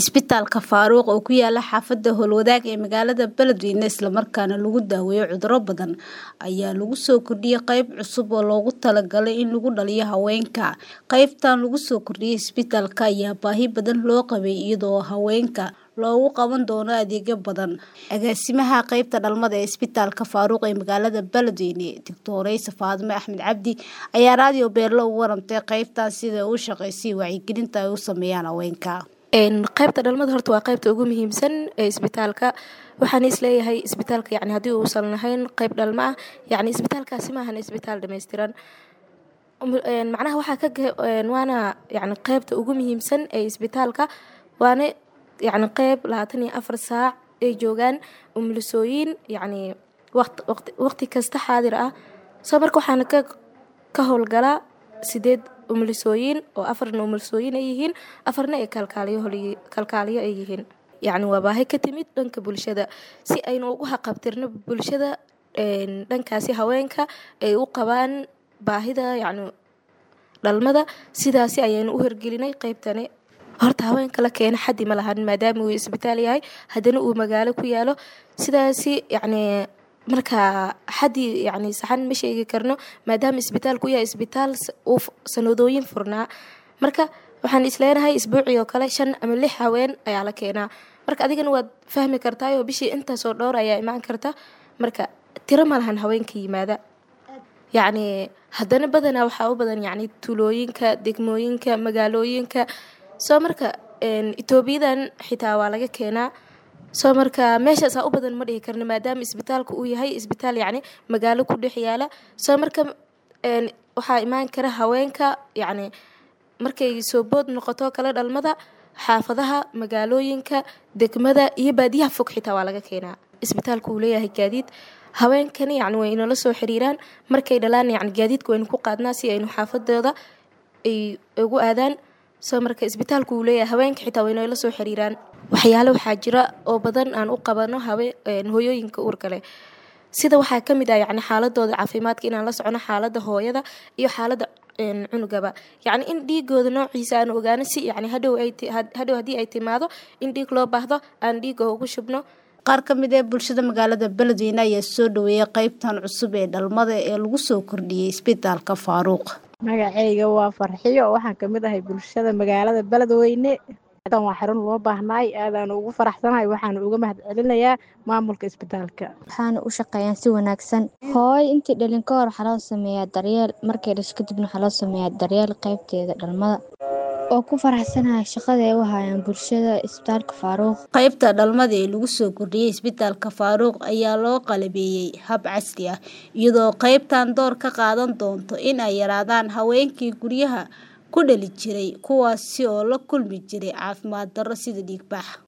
Isbitaalka Faaruq oo ku yaala xaafadda Howlwadaag ee magaalada Beledweyne isla markaana lagu daweeyo cudurro badan ayaa lagu soo kordhiyay qayb cusub oo loogu talagalay in lagu dhaliyo haweenka. Qaybtan lagu soo kordhiyay isbitaalka ayaa baahi badan loo qabay iyadoo haweenka loogu qaban doono adeegyo badan. Agaasimaha qaybta dhalmada ee Isbitaalka Faaruq ee magaalada Beledweyne, Dr. Faatimo Axmed Cabdi ayaa raadiyo Beelo uga warantay qaybtan sida ay u shaqeysay wacyigelinta ay u sameeyaan haweenka. qaybta dhalmada horta waa qaybta ugu muhiimsan ee isbitaalka waxaan isleeyahay isbitaalka yani haddii uusan lahayn qayb dhalmo ah yani isbitaalkaasi maahan isbitaal dhammaystiran macnaha waxaa ka waana yani qaybta ugu muhiimsan ee isbitaalka waana yani qayb labaatan iyo afar saac ay joogaan umulisooyin yani waqti kasta xaadir ah soo marka waxaana ka ka howlgalaa sideed umulisooyin oo afarna umulisooyin ay yihiin afarna ay kalkaaliyo ay yihiin yacni waa baahi ka timid dhanka bulshada si aynu ugu haqabtirno bulshada dhankaasi haweenka ay u qabaan baahida yacni dhalmada sidaasi ayaynu u hirgelinay qaybtani horta haweenka la keena xaddi ma lahan maadaama uu isbitaal yahay haddana uu magaalo ku yaalo sidaasi yacni marka xaddi yani saxan ma sheegi karno maadaama isbitaalku yahay isbitaal uu sanadooyin furnaa marka waxaan isleenahay isbuucii oo kale shan ama lix haween ayaa la keenaa marka adigana waad fahmi kartaayoo bishii intaasoo dhowr ayaa imaan karta marka tiro ma lahan haweenka yimaada yacni haddana badanaa waxaa u badan yacni tulooyinka degmooyinka magaalooyinka soo marka etoobiyadan xitaa waa laga keenaa soo marka meeshaasaa u badan ma dhihi karno maadaama isbitaalka uu yahay isbitaal yacni magaalo ku dhex yaala soo marka waxaa imaan kara haweenka yacni markay soo bood noqoto kale dhalmada xaafadaha magaalooyinka degmada iyo baadiyaha fog xitaa waa laga keenaa isbitaalka uu leeyahay gaadiid haweenkani yacni way inoola soo xiriiraan markay dhalaan yacni gaadiidka waynu ku qaadnaa si aynu xaafadooda ay ugu aadaan soo marka isbitaalku uu leeyahay haweenka xitaa way inoola soo xiriiraan waxyaale waxaa jira oo badan aan u qabano haween hooyooyinka uurka leh sida waxaa ka mid ah yacni xaaladooda caafimaadka inaan la socono xaaladda hooyada iyo xaaladda cunugaba yacni in dhiigooda noociisa aan ogaano si yacni hadhow ay hadhow haddii ay timaado in dhiig loo baahdo aan dhiiga ugu shubno qaar ka mid ee bulshada magaalada beledweyne ayaa soo dhaweeyay qaybtan cusub ee dhalmada ee lagu soo kordhiyey isbitaalka faaruuq magacayga waa farxiyo waxaan kamid ahay bulshada magaalada beledweyne dan waa xarun loo baahnaay aadaan ugu faraxsanahay waxaana uga mahad celinayaa maamulka isbitaalka waxaana u shaqeeyaan si wanaagsan hooy intii dhalin ka hor waxaa loo sameeyaa daryeel markay dhasho kadibna waxaa loo sameeyaa daryeel qaybteeda dhalmada oo ku faraxsanahay shaqada ay u hayaan bulshada isbitaalka faaruuq qaybta dhalmada ee lagu soo kordhiyey isbitaalka faaruuq ayaa loo qalabeeyey hab casri ah iyadoo qaybtan door ka qaadan doonto in ay yaraadaan haweenkii guryaha ku dhali jiray kuwaasi oo la kulmi jiray caafimaad darro sida dhiigbax